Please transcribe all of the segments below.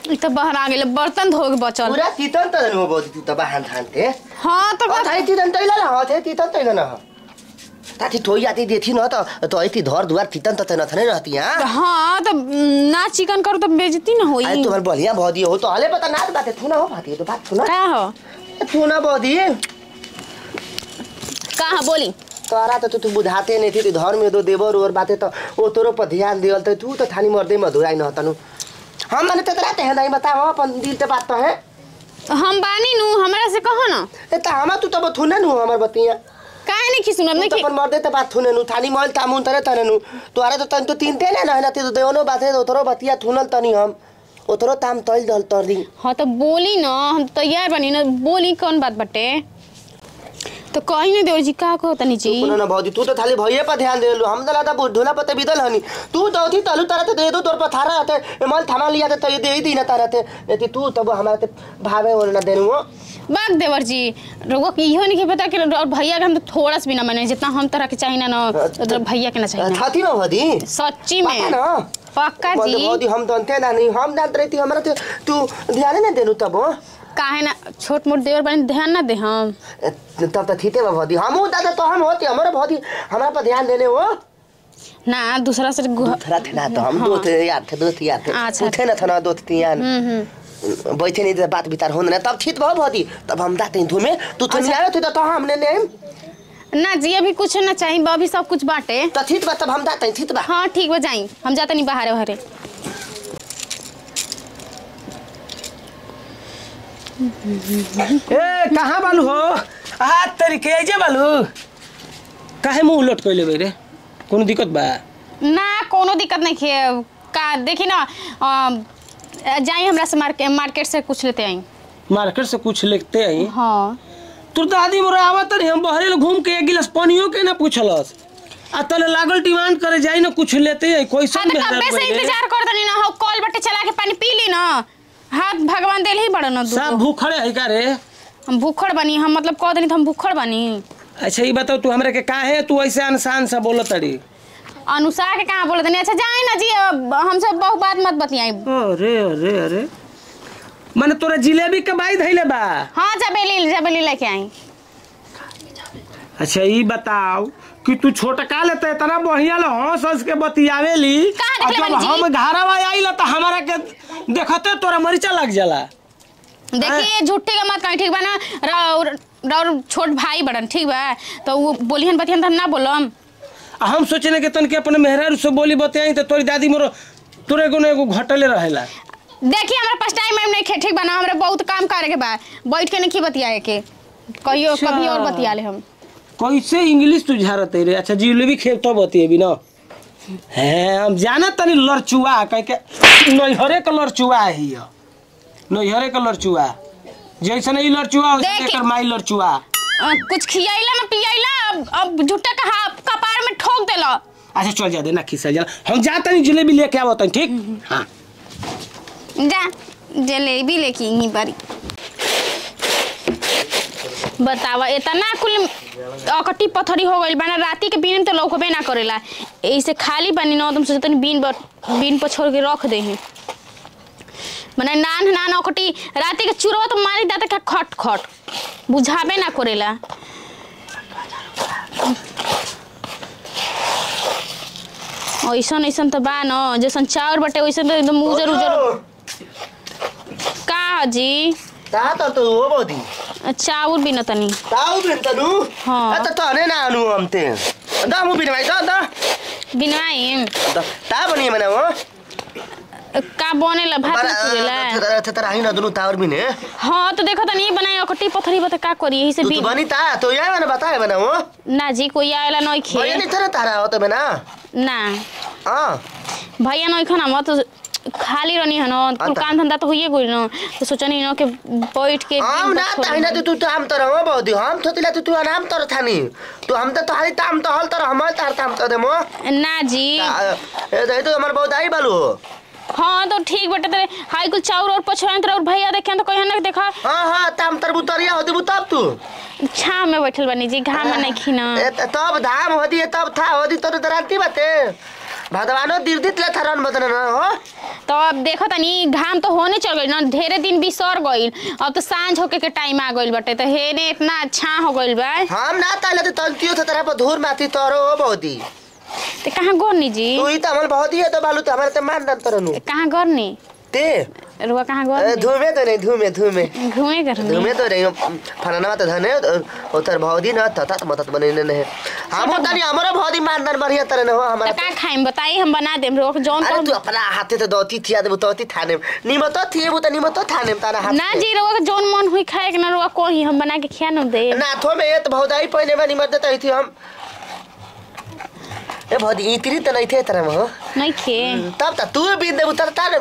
इ त बहर आ गेल बर्तन धो के बचल पूरा तीतन त हो बौदी तू त बाहन थान्थे हाँ त अ थाई तीतन तैला न हो थे तीतन तैला न हो ताती ठोई आती देथी न त तो ऐती धर दुआर तीतन त न थने रहती हां हाँ त म, ना चिकन करू त बेजती न होई आई तुम्हार बढ़िया भौदी हो तो हले पता नाच बाते थुना हो भाती तो बात सुना का हो थुना भौदी का हो बोली तोरा तो तू बुझाते नहीं थी तू धर में दो देवर और बाते तो ओ तोरो पर ध्यान दियल तो तू तो थानी मर्दे मधुराई न तनु हम माने तो तरा ते नहीं बताओ अपन दिल के बात तो है हम बानी नु हमरा से कहो न ए त हमा तू तो थुने नु हमर बतिया काहे नहीं खिसुनत तू नहीं तो अपन मर्दे ते बात थुने नु थानी मल तामुन तरे तने नु तोरा तो तन तो तीन ते ना ना ते तो देवनो बाते तो तोरो बतिया थुनल तनी हम ओतरो ताम तल दल तरी हाँ तो बोली न हम तैयार बनी न बोली कौन बात बटे तो कही नहीं देवर जी का कहो तनी जी सुनो ना भौजी तू तो थाली भैये पर ध्यान दे लो हम तो लाता ढोला पते बिदल हनी तू तो थी तलू तरह दे दो तोर पर थारा रहते मल थाना लिया तो ये दे ही दी ना तारा थे यदि तू तब हमारे ते भावे और ना देनु हो बाग देवर जी रोगो की इहो नहीं के पता कि और भैया के हम तो थोड़ा सा भी ना माने जितना हम तरह के चाहिए ना न उतना भैया के ना चाहिए ना थाती ना भौजी सच्ची पता में ना पक्का मतलब जी भौजी हम जानते ना नहीं हम जानते रहती हमारा तो तू ध्यान ना देनु तब हो काहे ना छोट मोट देवर बने ध्यान ना दे हम तब तो थीते बा भौजी हम दादा तो हम होते हमारे भौजी हमारा पर ध्यान देने हो ना दूसरा से गु- थरा थे ना तो हम दो थे यार थे दो थे यार थे अच्छा। उठे ना था ना दो थे यार हम्म हम्म बैठे नहीं तो बात बितार होने ना तब ठीक भाव भौजी तब हम दाते धुमे तू तो नहीं आयो थे तो हमने नहीं ना जी अभी कुछ ना चाहिए बा, अभी सब कुछ बाटे तो ठीक बा तब हम दाते ठीक बा हाँ ठीक बा जाई हम जाते नहीं बाहर हरे ए कहाँ बालू हो आ तरीके जे बालू काहे मुंह उलट कइले बे रे कोनो दिक्कत बा ना कोनो दिक्कत नहीं है का देखी ना अ, जाई हमरा से मार्केट मार्केट से कुछ लेते आई मार्केट से कुछ लेते आई हाँ तोर दादी मोरा आवत रही हम बहरे घूम के एक गिलास पानियो के ना पूछलस आ तले लागल डिमांड करे जाई ना कुछ लेते आई कोई हाँ सब तो कब्बे से इंतजार कर दनी ना हो कॉल बटे चला के पानी पी ली ना हाथ भगवान देल ही बड़ा ना सब दूगो भूखड़े है का रे हम भूखड़ बनी हम मतलब कह दनी तो हम भूखड़ बनी अच्छा ये बताओ तू हमरा के काहे तू ऐसे अनसान सा बोलत रही अनुसार के कहाँ बोले तनी अच्छा जाए ना जी अब हमसे बहुत बात मत बतियाई अरे अरे अरे माने तोरा जिलेबी के बाई धैले बा हाँ जबेली जबेली लेके आई अच्छा ये बताओ कि तू छोटका लेते इतना बढ़िया ले हंस हंस के बतियावेली कहाँ और देखले जब बानी जी? हम घरवा आइला तो हमारा के देखते तोरा मरीचा लग जाला देखिए झूठी का मत कहीं ठीक बा ना र- र- छोट भाई बड़न ठीक बा तो वो बोलिहन बतिहन तो हम ना बोलम आ हम सोचने के तन के अपने मेहरारू से बोली बतियाई तो तोरी दादी मोरो तोरे को एगो घटले रहेला देखिए हमारे पास टाइम वाइम नहीं खे ठीक बा ना हमरा बहुत काम करे के बा बैठ के नहीं बतियाए के कहियो अच्छा। कभी और बतिया ले हम कैसे इंग्लिश तू झारत रे अच्छा जिलेबी खेल तो बतिएबी ना हैं हम जाना तनी लड़चुआ कह के नैहरे के लड़चुआ है ये नैहरे के लड़चुआ जैसे ई लड़चुआ हो देख- एकर माई लड़चुआ अ, कुछ खियाइला ना पियाइला अब अब झूठा का हाथ कपार में ठोक देला अच्छा चल जा देना खिसा जा हम जा तनी जिलेबी लेके आवत हनी, ठीक हाँ जा जलेबी लेके यहीं बारी बतावा इतना कुल अकटी पथरी हो गइल बाना राती के बीन तो लौकबे ना करेला ऐसे खाली बानी ना तुम सोचतनी बीन पर बीन पर छोड़ के रख दे मने नान नान अकटी राती के चुरवा तो मारी दाते का खट खट बुझाबे ना करेला ऐसन ऐसन तो बा न जैसन चाउर बटे वैसन तो एकदम उजर उजर का जी ता त तो हो बौदी चाउर भी न तनी ताऊ बिन तनु हाँ। त त ने ना अनु हमते दा मु बिन भाइ दा दा बिनवाई दा ता बनी मने हो का बनेला भात में चुरेला त त राही न दुनु तावर बिन है हाँ तो देखो तनी बनाए अकटी पथरी बता का करी यही से तू भी तो बनी ता तो या मैंने बताया मैंने हो ना जी कोई आएला नहीं भैया खे नहीं था तारा हो तो मैं ना ना हाँ भैया नहीं खाना मत खाली रहनी है ना कुल आता। काम धंधा तो हुई गई ना तो सोचनी ना कि बैठ के हम दिन ना भर ताही ना छोड़- तू तू हम तर हो बहुत हम तो तिला तू तू नाम तर थानी तू हम तो तारी ताम तो हल तर हम तार ताम तो देमो ना जी ए दे तो हमार बहुत आई बालू हो हाँ तो ठीक बटे तेरे हाई कुल चाउर और पछुआ और भैया देखे तो कहीं ना देखा हाँ हाँ ताम तर बुतरिया होती बु तब तू छाव में बैठल बनी जी घाम में नहीं खीना ए, त- तब धाम होती है तब था होती तो दरांती बाते भगवानो दिर्दित ले थरन बदन न हो तो अब देखो तनी घाम तो होने चल गई ना ढेरे दिन बिसर गईल अब तो सांझ होके के टाइम आ गईल बटे तो हेने इतना अच्छा हो गईल बा हम ना ताले तो तंतियो थे तरह पर धूर माथी तोरो हो बहुती ते कहाँ गोरनी जी तू ही तो हमल बहुत ही है तो बालू तो हमारे ते मान दन तरनु कहाँ गोरनी ते रुआ कहाँ अरे गोरनी धूमे तो नहीं धूमे धूमे घूमे करनी धूमे तो नहीं फलाना तो धने उतर बहुत ही ना तत मतत बने नहीं हम तनी हमरो बहुत ही मान दन बढ़िया तरह न हो तो हमारा का खाइम बताई हम बना देम रोक जौन अरे तू को अपना हाथे तो दोती थिया देबो तोती थाने निमतो थिए बो तो निमतो थाने तारा हाथ ना जी रोक जौन मन हुई खाए के ना रोक को ही हम बना के खिया न दे नाथो में ये तो बहुत आई पहले में निमत देता ही थी हम ए बहुत इतरी तो नहीं थे तरह में हो नहीं खे तब तक तू भी दे उतर तार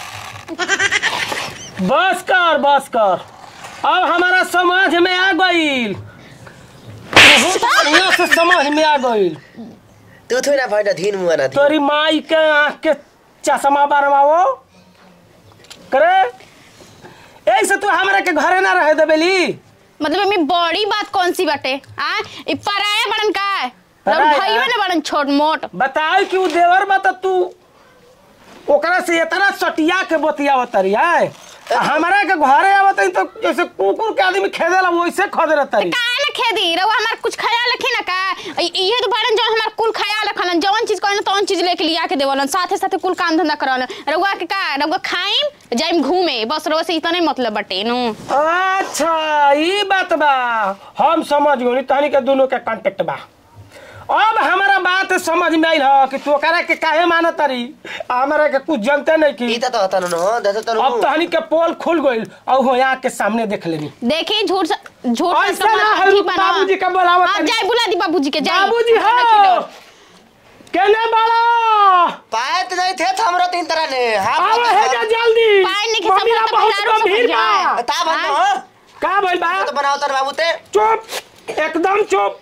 बस कर बस कर अब हमारा समझ में आ गईल बहुत बढ़िया से समझ में आ गईल तू थोड़ी ना भाई ना धीन मुआ ना तोरी माई के आँख के चश्मा बनवाओ करे ऐसे तू हमरा के घरे ना रहे देबेली मतलब में बड़ी बात कौन सी बाटे आ ई पराया बड़न का पराया? भइवे ना बड़न छोट मोट बताओ कि उ देवर बा त तू ओकरा से इतना सटिया के बतियावत तरी है आ हमरा के घरे आवत हई तो जैसे कुकुर के आदमी खेदेला वैसे खदेला तरी का ना खेदी रउआ हमार कुछ ख्याल रखी ना का ई- इहे तो बड़न जो हमार कुल ख्याल रखलन जौन चीज कहलन तौन चीज लेके लिया के देवलन साथे साथे कुल काम धंधा करलन रउआ के का रउआ खाइम जाइम घूमे बस रउआ से इतने मतलब बटे नु अच्छा ई बात बा हम समझ गई तहनी के दोनों के कांटेक्ट बा अब हमारा बात समझ में आइल ह कि तू ओकरा के काहे मानत तारी हमरा के कुछ जानते नहीं ई की तो होता न हो दस तो अब तहनी के पोल खुल गइल और हो यहाँ के सामने देख लेनी देखी झूठ स- झूठ का ऐसा ना समाज है, ठीक बा ना। बाबूजी का बोलावत हाँ, तनी। जाए बुला दी बाबूजी के जाए बाबूजी खाना हो खिलाओ। केने बड़ा पाए तो नहीं थे हमरो तीन तरह ने हां अब है जा जल्दी पाए नहीं के मम्मीरा सब बहुत बाजारों से गंभीर भर बा जाए। ता बन हो का भइल बा तो बनाओ तर बाबू ते चुप एकदम चुप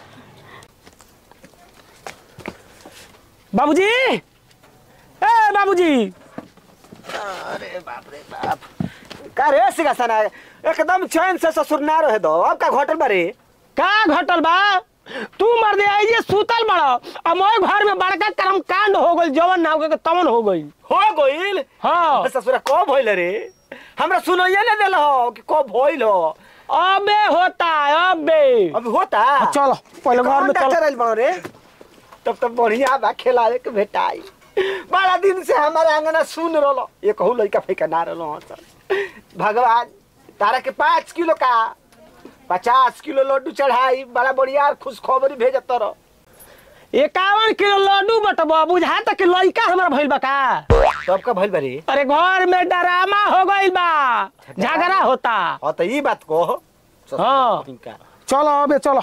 बाबूजी ए बाबूजी अरे बाप रे बाप का रे सिंहासन है एकदम चैन से ससुर ना रहे दो अब का घोटल बारे का घटल बा तू मर दे आई जे सूतल बड़ा अब मोए घर में बड़का कर्म कांड हो गइल जवन ना हो गइल तवन हो गइल हो गइल हाँ ससुरा को भइल रे हमरा सुनइए ना देल हो कि को भइल हो अबे होता है अबे अब होता चलो पहले घर में डॉक्टर चलो आइल बनो रे तब तो बढ़िया बा खिलावे के भेटाई बड़ा दिन से हमारे आंगना सुन रहो ये कहू लड़का फेंका ना रहो सर भगवान तारा के पाँच किलो का पचास किलो लड्डू चढ़ाई बड़ा बढ़िया खुशखबरी भेजत रहो इक्यावन किलो लड्डू बटबा बुझा तक कि लइका हमार भइल बा का तब का भइल बारे अरे घर में डरामा हो गइल बा झगड़ा होता हाँ तो ई बात को हाँ। चलो अबे चलो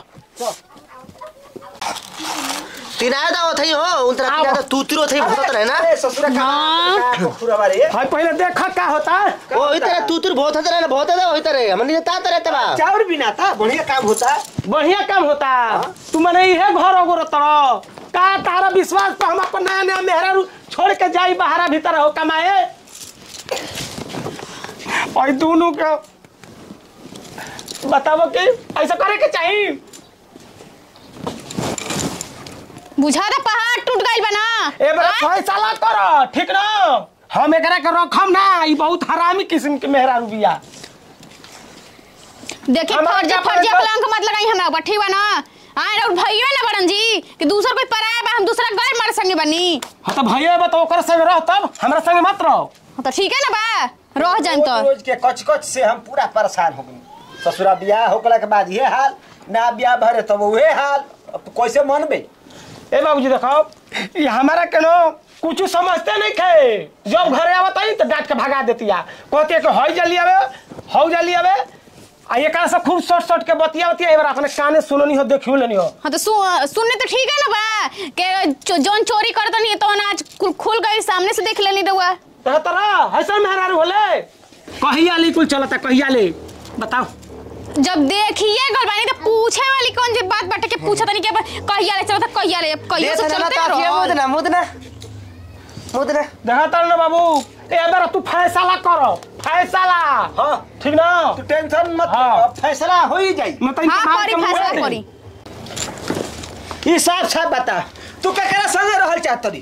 तिनाए दा थई हो उन तरह आओ। तिनाए तू तिरो थई भूत रहे ना अरे ससुरा का खुरा बारे भाई पहले देखा का होता ओ ई तरह तू तिरो बहुत रहे ना बहुत है ओई तरह हमन ने ता तरह तबा चाउर बिना था बढ़िया काम होता बढ़िया काम होता तू मने इहे घर ओगो तड़ो का तारा विश्वास पर हम अपन नया नया मेहरा रू छोड़ के जाई बाहरा भीतर हो कमाए और दोनों के बताओ कि ऐसा करे के चाहिए बुझा दा पहाड़ टूट गइल बा ना ए बड़ा हाँ? फैसला करो ठीक ना हम एकरा के रखम ना ई बहुत हरामी किस्म के मेहरा रुबिया देखी हमारा फर्जी क्या फर्जी पता- कलंक मत लगाई हमरा ऊपर ठीक बा ना हाँ और भइयो ना बड़न जी कि दूसर कोई पराया बा हम दूसरा गैर मार संगे बनी हाँ तो भैया बता ओकर संग रह तब हमरा संग मत रहो हाँ, तो ठीक है ना बा रह जान तो रोज रोज के कच कच से हम पूरा परेशान हो गए ससुरा बियाह होकला के बाद ये हाल ना बियाह भरे तब उहे हाल अब तू कैसे मनबे ए बाबूजी देखो ये हमारा केनो कुछ समझते नहीं थे जब घरे आवत आई तो डांट के भगा देतिया कहते कि हई जल्दी आवे हौ जल्दी आवे आ ये कारण से खूब शॉर्ट शॉर्ट के बतिया बतिया एक बार अपने काने सुननी हो देखियो लेनी हो हाँ तो सु, सुनने तो ठीक है ना बा के चो- जौन चोरी करता नहीं है तो आज खुल- खुल गई सामने से देख लेनी रहुआ तो तरह ऐसा मेहरारू होले कहिया ली कुल चलता कहिया ली बताओ जब देखिए गलबानी तो पूछे वाली कौन सी बात बाटे के पूछा तनी के कहिया ले चलता कहिया ले कहिया से देख ना चलते ता रहो मुदना मुदना मुदना देखा तर ना बाबू ए बार तू फैसला करो फैसला हाँ ठीक ना तू टेंशन मत हाँ। अब फैसला हो ही जाई मतलब हाँ करी फैसला करी ई साफ साफ बता तू केकरा संगे रहल चाहत रही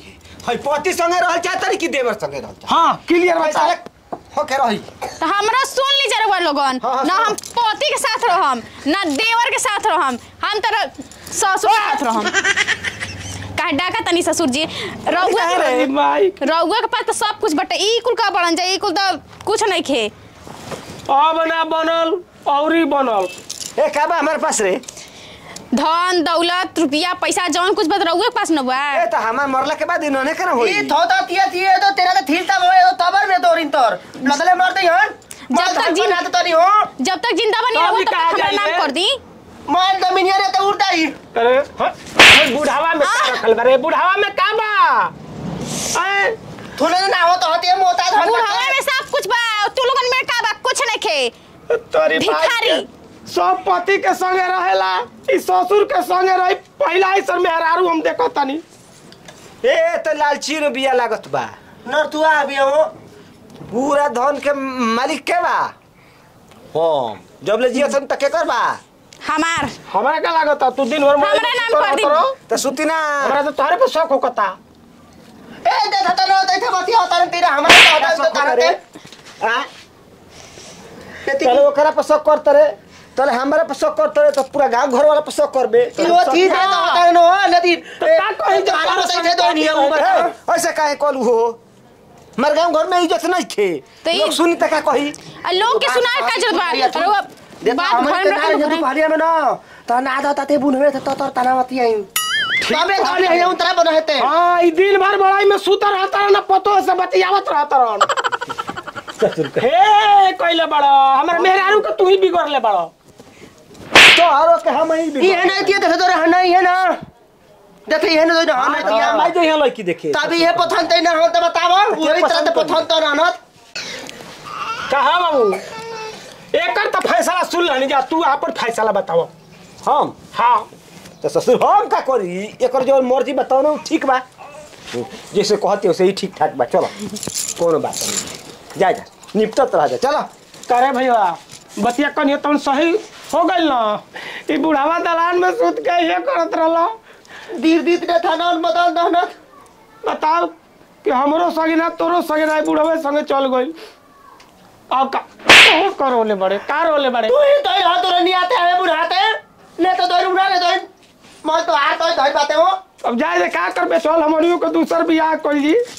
हई पति संगे रहल चाहता कि देवर संगे रहल चाहता हाँ क्लियर पैसा बता ले होके रही तो हमरा सुन ली जरा लोगन हाँ, हाँ, ना सुनो। हम पति के साथ रहम ना देवर के साथ रहम हम तर ससुर के साथ रहम काहे डाका तनी ससुर जी रउआ अरे भाई रउआ के पास तो सब कुछ बटे ई कुल का बनल जाए ई कुल तो कुछ नहीं खे अब ना बनल औरी बनल ए का बा हमारे पास रे धन दौलत रुपया पैसा जौन कुछ बत रउआ के पास न बा ए तो हमार मरला के बाद इन्होंने कना होई ई थो तो तिया तिया तो तेरा तो थील तब हो तबर में दोरिन तोर लदले मर दई हन जब तक जी- ना तो तनी हो जब तक जिंदा बनी तो रहो अभी तब कहाँ तक हमरा जाइए? नाम कर दी मान जमीनिया रे तो उड़ता ही अरे हाँ, अरे बुढ़ावा में का रखल बा रे बुढ़ावा में का बा ऐ, थोड़े ना हो तो होती है मोता धन बुढ़ावा में सब कुछ बा तू लोगन में का बा कुछ नहीं खे तोरी बात भिखारी। के सब पति के संगे रहेला ई ससुर के संगे रही पहला ही सर मेहरारू हम देखो तनी ए तो लालची रो बिया लागत बा नर तू आ भी हो पूरा धन के मालिक के बा हम जब ले जिया तक के कर बा हमार हमरा का लागत तू दिन भर हमरा नाम कर दी। तो सुती ना हमरा तो तोहरे पे शौक होकता ए देखा तो ना देखा बतिया होता रे तेरा हमारे तो होता तो तारा रे आ चलो ओकरा पर शक करते रे चल हमारा पर शक करते रे तो पूरा गांव घर वाला पर शक करबे ई वो चीज है तो होता है ना नदी का कही जब तारा तारा बताई थे दो नियम ए, बता ऐसे काहे कलू हो हमारे गांव घर में इज्जत नहीं थे तो ई- लोग सुनी तक का कही आ लोग के सुनाए का जरूरत बा रउआ देखो बात हमारे घर में तेरा रखो जब पहाड़िया में ना तो ना था ताते बुन हुए तो तोर तनावती आई तबे तो नहीं है उतरा बना हेते हाँ ई दिन भर बड़ाई में सूता रहता रह ना पतो से बतियावत रहता रह हे कइले बड़ा हमर मेहरारू के तू ही बिगड़ले बड़ा तो आरो के हम ही ई है ना दिए देखे तो रहना ही है ना देखे है ना तो रहना हाँ, दिया मैं जो यहाँ लड़की देखे तभी ये पथन ते ना हो तो बतावा वही तरह ते पथन तो रहना कहा बाबू एकर तो फैसला सुन लेनी जा तू आपन फैसला बताओ हम हाँ तो ससुर हम का करी एकर जो मर्जी बताओ ना उ ठीक बा जैसे कहते वैसे ही ठीक ठाक बा चलो कोनो बात नहीं जा जा निपटत रह जा चलो करे भैया बतिया कनियो तन सही हो गइल ना ई बुढ़ावा दलान में सूत के ये करत रहलो दीर दीत ने थाना बदल दहना बताओ कि हमरो संगे ना तोरो संगे ना बुढ़ावे संगे चल गइल अब का ओ करो ले बड़े का रोले बड़े तू ही तो हाथ तो नहीं आते हमें बुढ़ाते ने तो दो उड़ा ले दो मैं तो हाथ तो धर पाते हो अब जाए दे का करबे चल हमनियो के दूसर बियाह कर ली